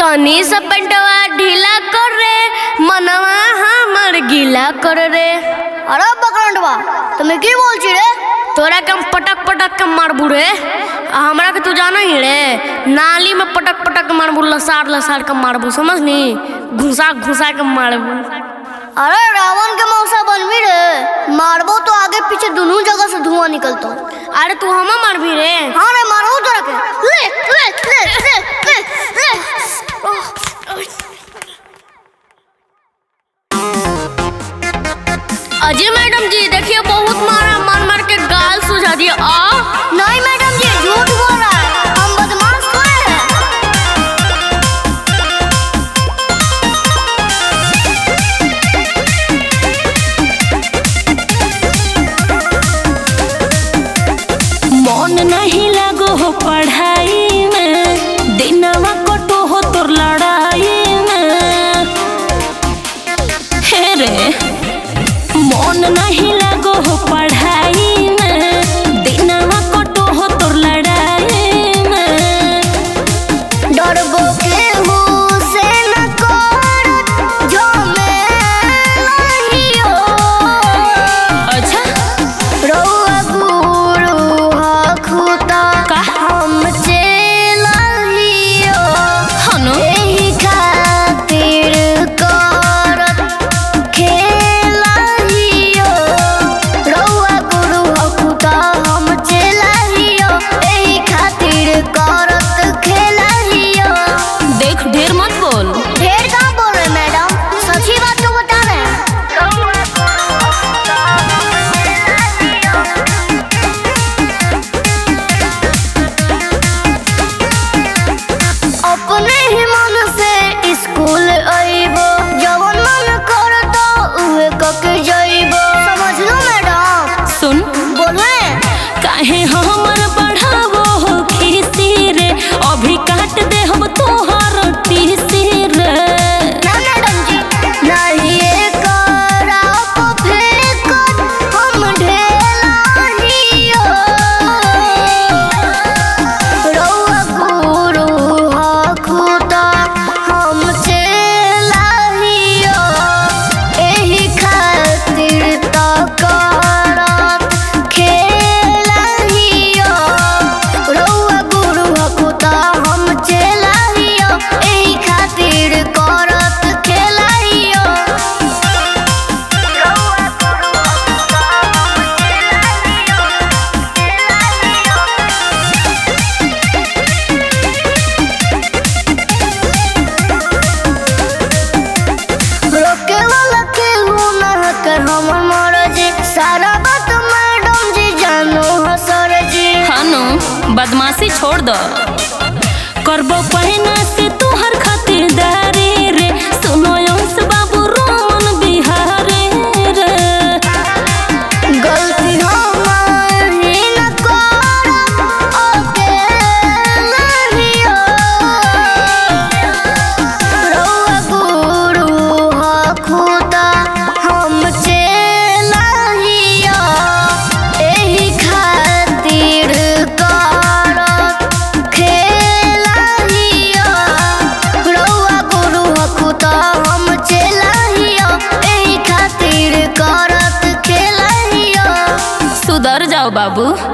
तनी सा पेंटवा ढीला कर रे मनवा हमर गीला कर रे अरे बकरंडवा তুমি কি বলছি রে तोरा के हम पटक पटक के मारबू रे आ हमरा के तू जाना ही रे नाली में पटक पटक के मारबू लसार लसार के मारबू समझनी घुसा घुसा के मारबू अरे रावण के मौसा बनवी रे मारबो तो आगे पीछे दोनों जगह से धुआं निकलता अरे तू हम मारबी रे हाँ रे मारो तो रखे ले ले ले ले ले ले अजय मैडम जी देखिए बहुत मारा मार मार के गाल सुझा दिया आ नहीं मैडम जी झूठ बोल रहा है हम बदमाश थोड़े हैं मन नहीं लगो हो पढ़ाई में दिनवा कटो हो तोर लड़ाई में हे रे मन नहीं लगो हो पढ़ाई में दिनवा कटो हो तोर लड़ाई में डरबो केहू से न करत जो मैं नहीं हो अच्छा रउआ गुरु हखुता का? हम चेलियो हनु एही खातिर करत खेलियो रउआ गुरु हखुता हम चेलियो एही खातिर करत खेलियो देख ढेर मत बोल ढेर कहाँ बोल रहे मैडम सच्ची बात तो बता रहे हैं अपने ही मन से स्कूल अइबो जवन मन करतो उहे कके जइबो समझ लो मैडम सुन बोले काहे हमर बढ़ावो हो खीसी रे अभी काट दे हम तोहर टीसी रे ना मैडम जी नहीं करा फेंकत हम ढेलाहियो रउआ गुरु हखुता हम चेलाहियो एही खातिर त करत खेलाहियो रउआ गुरु हखुता हम चेलाहियो एही खातिर करत खेलाहियो रउआ गुरु हखुता हम रोके वाला केहू ना कर हमर मरजी सारा बात मैडम जी जानो हो सर जी हनु बदमाशी छोड़ दो करबो पहिना से तोहर खातिरदारी रे सुनो अंश बाबू रोमन बिहारी रे गलती हमार ही न करब अकेलाहियो रउआ गुरु हखुता हम चेलाहियो एही खातिर करत खेलाहियो रउआ गुरु हखुता हम चेलाहियो एही खातिर करत खेलाहियो सुधर जाओ बाबू